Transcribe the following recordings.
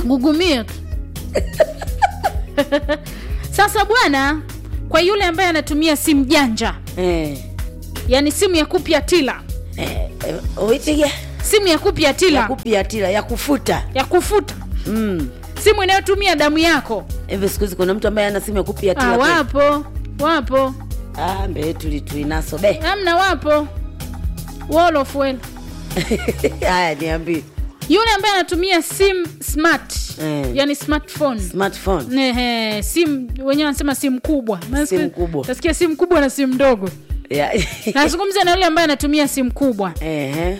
gugumia tu sasa bwana kwa yule ambaye anatumia simu janja eh, yani simu ya kupyatila eh, eh, oitiga simu ya kupyatila ya kupiatila ya kufuta ya kufuta mm. simu inayotumia damu yako hivi siku hizi kuna mtu ambaye ana simu ya kupiatila ah, kweli? wapo wapo ah, mbele tuli tuinaso be amna wapo Wall of well. haya niambie yule ambaye anatumia simu smart Eh. yani smartphone smartphone Ehe, simu wenyewe wanasema simu kubwa Simu kubwa. tasikia simu kubwa na simu ndogo Ya- nazungumza na yule ambaye anatumia simu kubwa Ehe,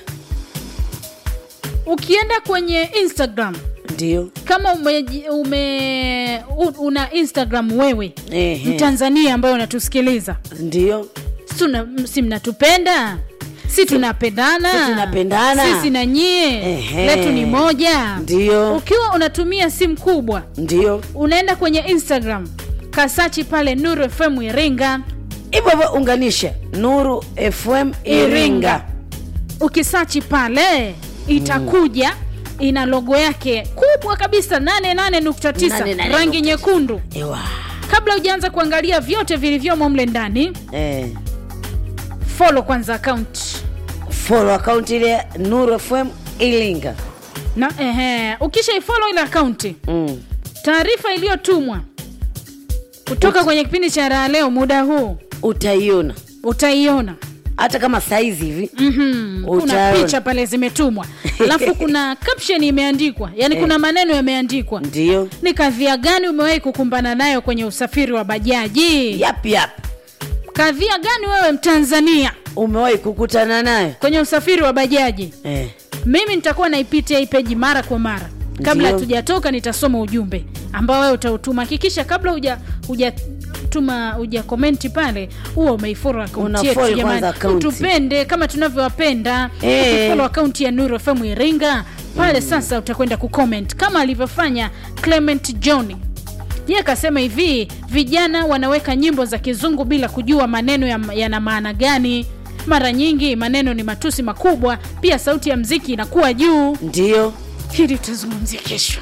ukienda kwenye instagram ndio kama ume, ume u- una instagram wewe Ehe. mtanzania ambayo unatusikiliza ndio si tuna- si mnatupenda si tunapendana si tunapendana. sisi na nyie Ehe. letu ni moja ndio ukiwa unatumia simu kubwa ndio unaenda kwenye instagram kasachi pale nuru fm iringa hivyo hivyo unganisha nuru fm iringa ukisachi pale itakuja ina logo yake kubwa kabisa 88.9 88.9. rangi nyekundu Ewa. kabla hujaanza kuangalia vyote vilivyomo mle ndani Eh, follow kwanza account follow account ile nuru fm iringa na ehe, ukisha ifollow ile akaunti mm. taarifa iliyotumwa kutoka kwenye kipindi cha raha leo muda huu utaiona utaiona hata kama saizi hivi mm-hmm. kuna Utaona. picha pale zimetumwa alafu kuna caption imeandikwa yani kuna maneno yameandikwa ndio ni kadhia gani umewahi kukumbana nayo kwenye usafiri wa bajaji yap yap kadhia gani wewe mtanzania umewahi kukutana nayo kwenye usafiri wa bajaji eh. mimi nitakuwa naipitia hii peji mara kwa mara kabla Ndio. hatujatoka nitasoma ujumbe ambao wewe utautuma hakikisha kabla huja hujatuma huja komenti pale huwa umeiforo akaunti Unafollow yetu kwanza jamani akaunti. utupende kama tunavyowapenda Eh. ukifolo akaunti ya nuru fm iringa pale sasa utakwenda kucomment kama alivyofanya clement john ye akasema hivi vijana wanaweka nyimbo za kizungu bila kujua maneno ya- yana maana gani mara nyingi maneno ni matusi makubwa pia sauti ya mziki inakuwa juu ndio hili tutazungumzia kesho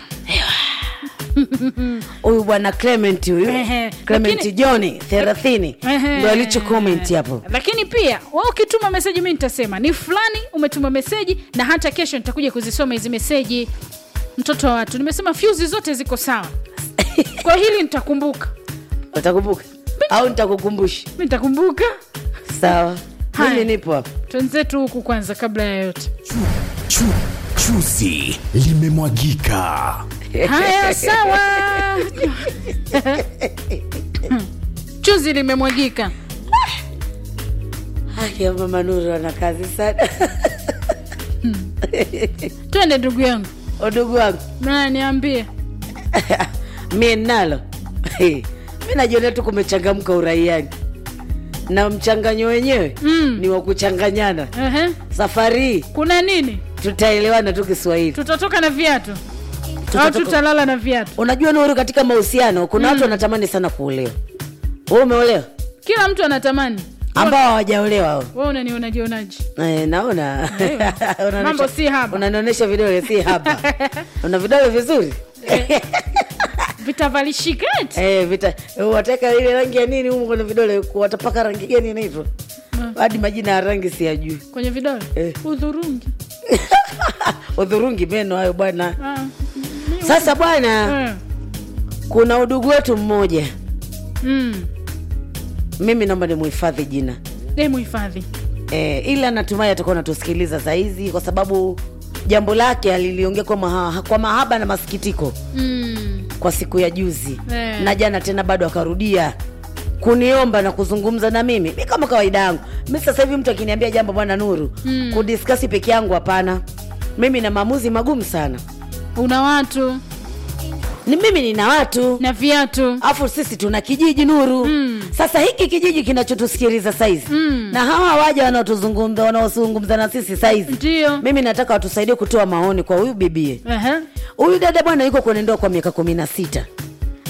huyu bwana clement huyu Ehe, clement lakini- johni thelathini Ehe. ndo alicho comment hapo lakini pia wa ukituma meseji mi nitasema ni fulani umetuma meseji na hata kesho nitakuja kuzisoma hizi meseji mtoto wa watu nimesema fyuzi zote ziko sawa kwa hili nitakumbuka utakumbuka au nitakukumbusha mi nitakumbuka sawa Haya. mimi nipo hapa twenzetu huku kwanza kabla ya yote Chu, chuzi limemwagika. haya sawa chuzi limemwagika haya mama nuru ana kazi sana twende ndugu yangu udugu wangu na niambie mie nalo mi najiona tu kumechangamka uraiani na mchanganyo wenyewe Mm. ni wa kuchanganyana Ehe. safari hii kuna nini tutaelewana tu kiswahili tutatoka na viatu au Tutatoka- tutalala na viatu unajua nuru katika mahusiano kuna watu wanatamani sana kuolewa we umeolewa kila mtu anatamani ambao hawajaolewa hao. we unanionajionaji Eh, naona Unaonyesha- Mambo si haba. unanionyesha vidole si hapa una vidole vizuri vitavalishikati Eh, vita wataka ile rangi ya nini humu kwenye vidole watapaka rangi gani inaitwa hadi majina ya rangi siyajui kwenye vidole Eh. udhurungi udhurungi meno hayo bwana Ah, sasa bwana eh. kuna udugu wetu mmoja Mm. mimi naomba nimuhifadhi jina Eh, muhifadhi e, ila natumai atakuwa natusikiliza sahizi kwa sababu jambo lake aliliongea kwa, maha, kwa mahaba na masikitiko Mm. kwa siku ya juzi Eh. na jana tena bado akarudia kuniomba na kuzungumza na mimi mi kama kawaida yangu mi sasa hivi mtu akiniambia jambo bwana nuru mm. kudiskasi peke yangu hapana mimi na maamuzi magumu sana una watu ni mimi nina watu na viatu afu sisi tuna kijiji nuru mm. sasa hiki kijiji kinachotusikiliza saizi mm. na hawa waja wanaotuzungumza wanaozungumza na sisi saizi ndio mimi nataka watusaidie kutoa maoni kwa huyu bibie Ehe. huyu dada bwana yuko kwenye ndoa kwa miaka kumi na sita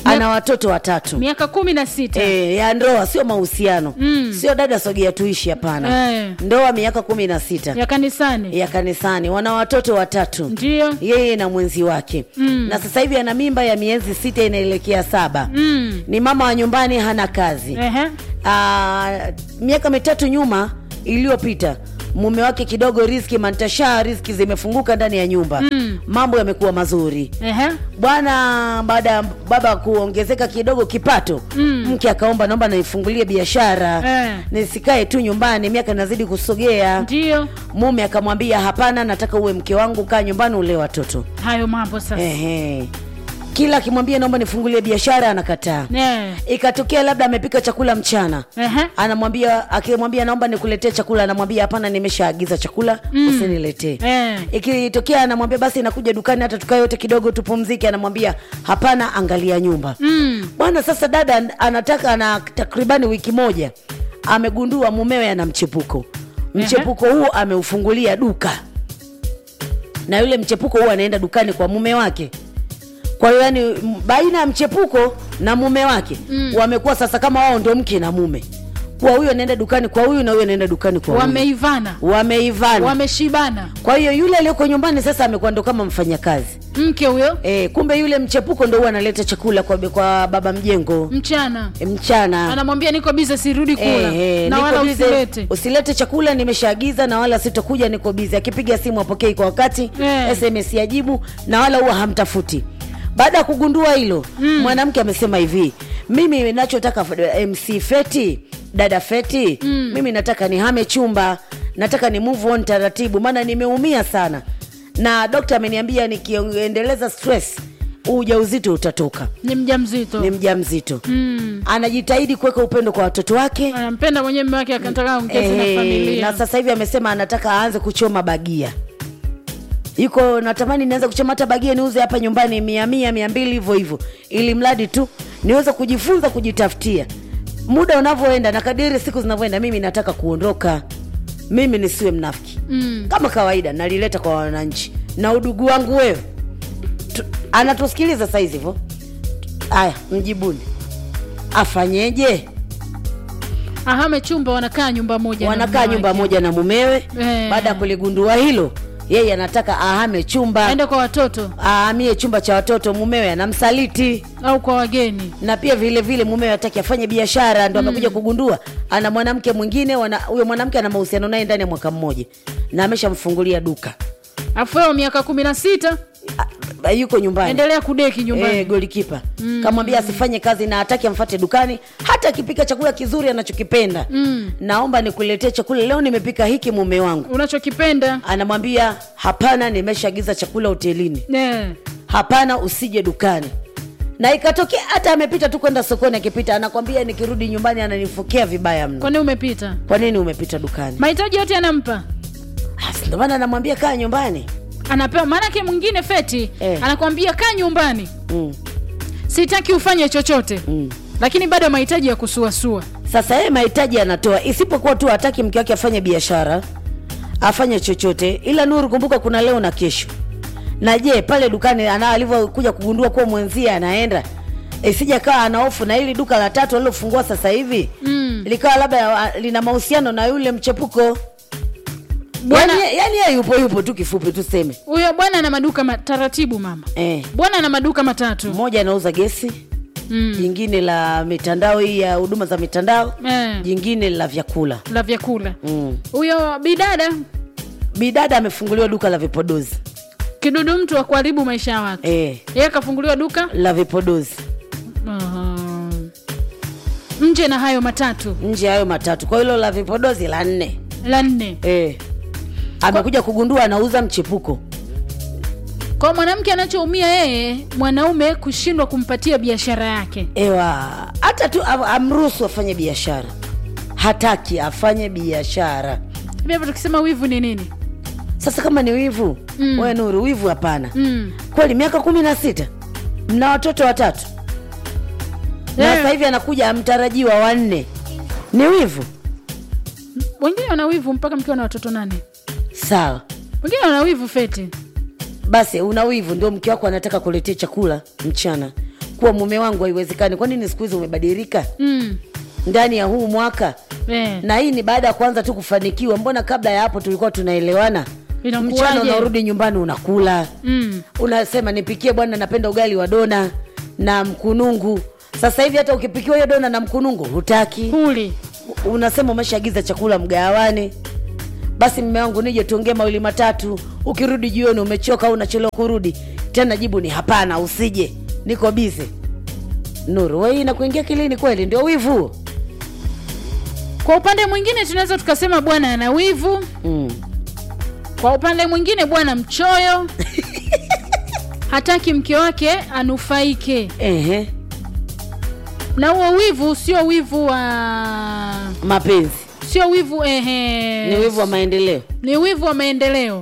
ana watoto watatu miaka kumi na sita e, ya ndoa sio mahusiano Mm. sio dada sogea tuishi hapana Eh. ndoa miaka kumi na sita ya kanisani ya kanisani wana watoto watatu ndio yeye na mwenzi wake Mm. na sasa hivi ana mimba ya miezi sita inaelekea saba mm. ni mama wa nyumbani hana kazi Ehe. Ah, miaka mitatu nyuma iliyopita mume wake kidogo riski mantashaa riski zimefunguka ndani ya nyumba Mm. mambo yamekuwa mazuri Ehe. bwana baada ya baba kuongezeka kidogo kipato Mm. mke akaomba naomba naifungulie biashara Eh. nisikae tu nyumbani miaka inazidi kusogea ndio mume akamwambia hapana nataka uwe mke wangu kaa nyumbani ule watoto hayo mambo sasa Ehe. kila akimwambia naomba nifungulie biashara anakataa Eh. ikatokea labda amepika chakula mchana Ehe. anamwambia akimwambia naomba nikuletee chakula anamwambia hapana nimeshaagiza chakula mm. usiniletee Eh. ikitokea anamwambia basi nakuja dukani hata tukae yote kidogo tupumzike anamwambia hapana angalia nyumba Mm. bwana sasa dada an- anataka ana takribani wiki moja amegundua mumewe ana mchepuko mchepuko huo ameufungulia duka na yule mchepuko huo anaenda dukani kwa mume wake kwa hiyo yani m- baina ya mchepuko na mume wake mm. wamekuwa sasa kama wao ndio mke na mume kwa huyu anaenda dukani kwa huyu na huyu anaenda dukani kwa huyu wameivana wameivana wameshibana kwa hiyo yule aliyoko nyumbani sasa amekuwa ndo kama mfanyakazi mke huyo e, kumbe yule mchepuko ndo huwa analeta chakula kwa, kwa baba mjengo mchana e, mchana anamwambia niko bize sirudi kula Eh, eh, na niko wala busy. usilete usilete chakula nimeshaagiza na wala sitokuja niko bizi akipiga simu apokei kwa wakati Eh. sms yajibu na wala huwa hamtafuti baada ya kugundua hilo mm. mwanamke amesema hivi mimi nachotaka f- mc feti dada feti mm. mimi nataka nihame chumba nataka ni move on taratibu maana nimeumia sana na dokta ameniambia nikiendeleza stress huu ujauzito utatoka ni mja mzito ni mja mzito mm. anajitahidi kuweka upendo kwa watoto wake anampenda mwenyewe mme wake akataka ongeze na Eh, familia na sasa hivi amesema anataka aanze kuchoma bagia yuko natamani nianze kuchoma hata bagia niuze hapa nyumbani mia mia mia mbili hivyo hivyo ili mradi tu niweze kujifunza kujitafutia muda unavyoenda na kadiri siku zinavyoenda mimi nataka kuondoka mimi nisiwe mnafiki mm. kama kawaida nalileta kwa wananchi na udugu wangu wewe Tu- anatusikiliza saizi hivyo haya mjibuni afanyeje ahame chumba wanakaa nyumba moja na wanakaa mume nyumba wake. moja na mumewe Eh. baada ya kuligundua hilo yeye anataka ahame chumba aende kwa watoto ahamie chumba cha watoto mumewe anamsaliti au kwa wageni na pia vile vile mumewe ataki afanye biashara ndo amekuja kugundua ana mwanamke mwingine wana- huyo mwanamke ana mahusiano naye ndani ya mwaka mmoja na ameshamfungulia duka afu wewe miaka kumi na sita A- yuko nyumbani endelea kudeki nyumbani Eh, golikipa mm. kamwambia asifanye kazi na hataki amfate dukani hata akipika chakula kizuri anachokipenda Mm. naomba nikuletee chakula leo nimepika hiki mume wangu unachokipenda anamwambia hapana nimeshaagiza chakula hotelini Eh. hapana usije dukani na ikatokea hata amepita tu kwenda sokoni akipita anakwambia nikirudi nyumbani ananifokea vibaya mno kwani umepita kwa nini umepita dukani mahitaji yote anampa Ah, si ndo maana anamwambia kaa nyumbani anapewa maanake mwingine feti Eh. anakwambia kaa nyumbani mm, sitaki ufanye chochote mm. lakini bado mahitaji ya kusuasua sasa yeye mahitaji anatoa isipokuwa tu hataki mke wake afanye biashara afanye chochote ila nuru kumbuka kuna leo na kesho na je pale dukani ana alivyokuja kugundua kuwa mwenzie anaenda isija kawa ana hofu na hili duka la tatu alilofungua sasa hivi Mm. likawa labda ah, lina mahusiano na yule mchepuko Bwana- yani yani yeye yupo yupo tu kifupi tuseme huyo bwana ana maduka ma- taratibu mama eh. bwana ana maduka matatu mmoja anauza gesi mm. jingine la mitandao hii ya huduma za mitandao eh, jingine la vyakula la vyakula mm. huyo bidada bidada amefunguliwa duka la vipodozi kidudu mtu wa kuharibu maisha ya watu eh, yeye akafunguliwa duka la vipodozi Aha. nje na hayo matatu nje ya hayo matatu kwa hilo la vipodozi la nne la nne eh. amekuja kugundua anauza mchepuko kwa mwanamke anachoumia yeye mwanaume kushindwa kumpatia biashara yake ewa hata tu am- amruhusu afanye biashara hataki afanye biashara hivi hapo tukisema wivu ni nini sasa kama ni wivu Mm. we nuru wivu hapana mm. kweli miaka kumi na sita mna watoto watatu na Yeah. sasa hivi anakuja mtarajiwa wanne ni wivu wengine wana wivu mpaka mkiwa na watoto nane sawa wengine wana wivu feti basi una wivu ndio mke wako anataka kuletea chakula mchana kuwa mume wangu haiwezekani kwa nini siku hizi umebadilika mm. ndani ya huu mwaka eh. na hii ni baada ya kwanza tu kufanikiwa mbona kabla ya hapo tulikuwa tunaelewana Inakuwaje? mchana unarudi nyumbani unakula mm. unasema nipikie bwana napenda ugali wa dona na mkunungu sasa hivi hata ukipikiwa hiyo dona na mkunungu hutaki huli unasema umeshaagiza chakula mgawani basi mme wangu nije tuongee mawili matatu ukirudi jioni umechoka au unachelewa kurudi tena jibu ni hapana usije niko bize nuru wei nakuingia kilini kweli ndio wivu huo? kwa upande mwingine tunaweza tukasema bwana ana wivu mm. kwa upande mwingine bwana mchoyo hataki mke wake anufaike Ehe. na huo wivu sio wivu wa mapenzi sio wivu ehe ni wivu wa maendeleo ni wivu wa maendeleo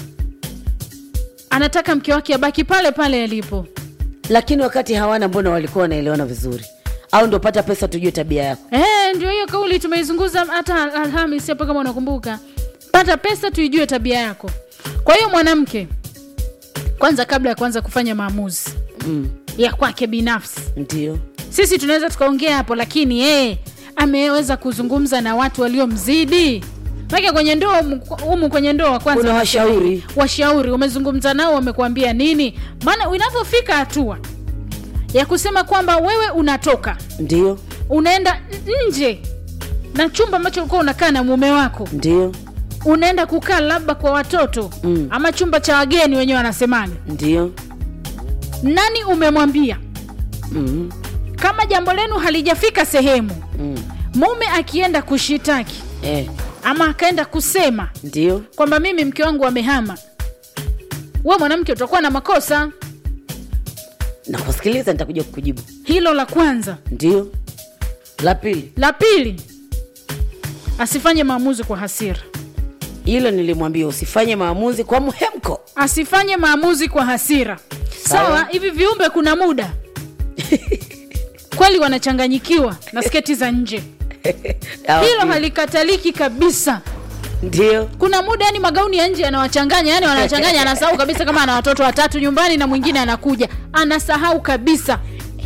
anataka mke wake abaki pale pale alipo lakini wakati hawana mbona walikuwa wanaelewana vizuri au ndio pata pesa tujue tabia yako Eh, ndio hiyo kauli tumeizungumza hata Al- Alhamis hapo, kama unakumbuka. Pata pesa tuijue tabia yako. Kwa hiyo mwanamke, kwanza, kabla ya kuanza kufanya maamuzi mm. ya kwake binafsi, ndio sisi tunaweza tukaongea hapo, lakini yeye ameweza kuzungumza na watu waliomzidi Maana kwenye ndoa humu- humu kwenye ndoa kwanza Kuna washauri. washauri umezungumza nao wamekuambia nini maana inavyofika hatua ya kusema kwamba wewe unatoka ndio unaenda nje na chumba ambacho ulikuwa unakaa na mume wako ndio unaenda kukaa labda kwa watoto Mm. ama chumba cha wageni wenyewe wanasemaga ndio nani umemwambia mm. kama jambo lenu halijafika sehemu mm. mume akienda kushitaki eh. ama akaenda kusema ndio kwamba mimi mke wangu amehama we mwanamke utakuwa na makosa nakusikiliza nitakuja kukujibu hilo la kwanza ndio la pili la pili asifanye maamuzi kwa hasira hilo nilimwambia usifanye maamuzi kwa mhemko asifanye maamuzi kwa hasira Sawa. sawa hivi viumbe kuna muda kweli wanachanganyikiwa na sketi za nje hilo halikataliki kabisa ndio kuna muda yani magauni ya nje yanawachanganya yani wanachanganya anasahau kabisa kama ana watoto watatu nyumbani na mwingine anakuja anasahau kabisa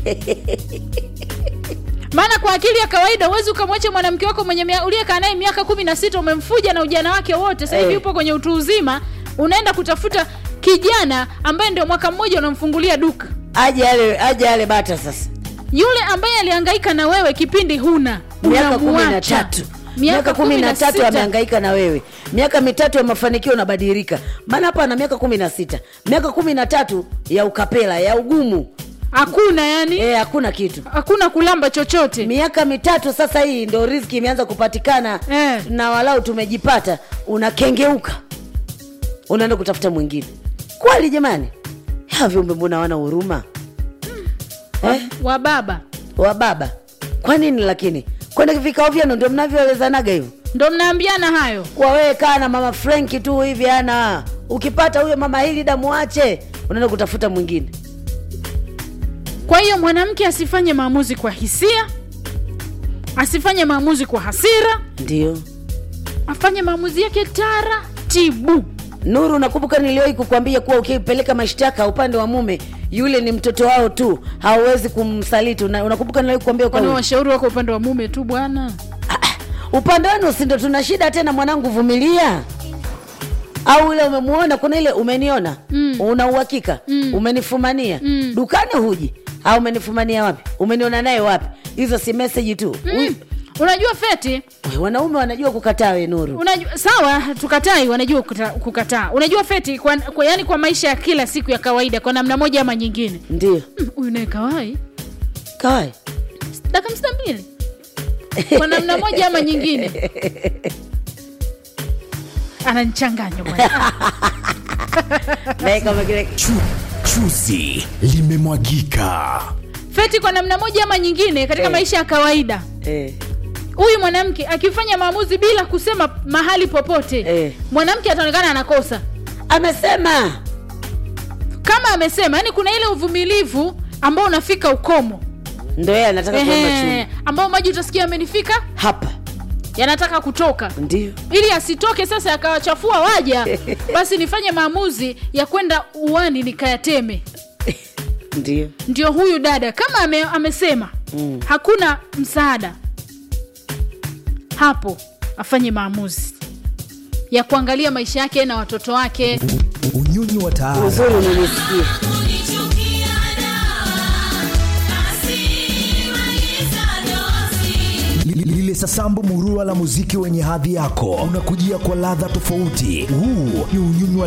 maana kwa akili ya kawaida huwezi ukamwacha mwanamke wako mwenye mia- uliyekaa naye miaka kumi na sita umemfuja na ujana wake wote sasa hivi Eh. yupo kwenye utu uzima unaenda kutafuta kijana ambaye ndio mwaka mmoja unamfungulia duka aje ale aje ale bata sasa yule ambaye alihangaika na wewe kipindi huna miaka kumi na unamuacha. tatu miaka kumi na tatu sita. amehangaika na wewe miaka mitatu ya mafanikio unabadilika maana hapa ana miaka kumi na sita miaka kumi na tatu ya ukapela ya ugumu hakuna yani Eh, hakuna kitu hakuna kulamba chochote miaka mitatu sasa hii ndo riziki imeanza kupatikana Eh. na walau tumejipata unakengeuka unaenda kutafuta mwingine kweli jamani ya viumbe mbona wana huruma eh? wa baba wa baba kwa nini lakini kwenda vikao vyenu ndio mnavyoelezanaga hivyo ndo mnaambiana hayo kwa wewe kaa na mama frenki tu hivi ana ukipata huyo mama hili damwache unaenda kutafuta mwingine kwa hiyo mwanamke asifanye maamuzi kwa hisia asifanye maamuzi kwa hasira ndio afanye maamuzi yake taratibu nuru nakumbuka niliwahi kukwambia kuwa ukipeleka mashtaka upande wa mume yule ni mtoto wao tu hauwezi kumsaliti Una- unakumbuka niliwahi kukwambia kwa kwani washauri wako upande wa mume tu bwana upande wenu si ndo tuna shida tena mwanangu vumilia au ile umemuona kuna ile umeniona Mm. una uhakika Mm. umenifumania Mm. dukani huji au umenifumania wapi umeniona naye wapi hizo si meseji tu mm. unajua feti We, wanaume wanajua kukataa we nuru unajua sawa tukatai wanajua kuta- kukataa unajua feti kwa, kwa, yani kwa maisha ya kila siku ya kawaida kwa namna moja ama nyingine ndio Mm, huyu naye kawai kawai dakika hamsini na mbili kwa namna moja ama nyingine ananichanganya bwana naye kama kile Chu, chuzi limemwagika. feti kwa namna moja ama nyingine katika Eh. maisha ya kawaida eh, huyu mwanamke akifanya maamuzi bila kusema mahali popote Eh. mwanamke ataonekana anakosa amesema kama amesema yani kuna ile uvumilivu ambao unafika ukomo ndo yeye anataka kuomba Ehe, chumvi ambao maji utasikia amenifika hapa yanataka kutoka ndio ili asitoke sasa akawachafua waja basi nifanye maamuzi ya kwenda uwani nikayateme ndio ndio huyu dada kama ame, amesema mm. hakuna msaada hapo afanye maamuzi ya kuangalia maisha yake na watoto wake unyunyu wa taara uzuri unanisikia Li- lile sasambu murua la muziki wenye hadhi yako unakujia kwa ladha tofauti huu ni unyunyu wa